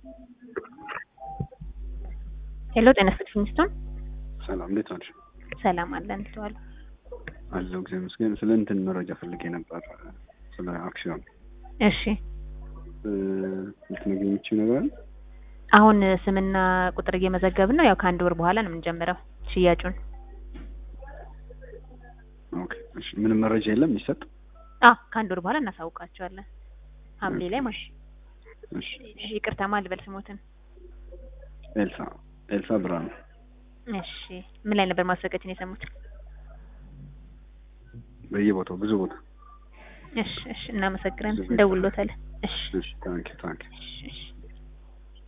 ሄሎ ጤና ይስጥልኝ ስቶን ሰላም እንዴት ናቸው? ሰላም አለን ልተዋል አለው ጊዜ መስገን ስለ እንትን መረጃ ፈልጌ ነበር ስለ አክሲዮን እሺ ልትነግሪኝ የምችይው ነገር አለ? አሁን ስምና ቁጥር እየመዘገብን ነው ያው ከአንድ ወር በኋላ ነው የምንጀምረው ሽያጩን ኦኬ እሺ ምንም መረጃ የለም የሚሰጥ አ ከአንድ ወር በኋላ እናሳውቃቸዋለን ሐምሌ ላይ ማለት እሺ ይቅርታ ማን ልበል ስሞትን ኤልሳ ኤልሳ ብርሃኑ እሺ ምን ላይ ነበር ማስታወቂያችን የሰሙት በየቦታው ብዙ ቦታ እሺ እሺ እናመሰግናለን እንደውሎታለን እሺ እሺ ታንኪ ታንኪ እሺ እሺ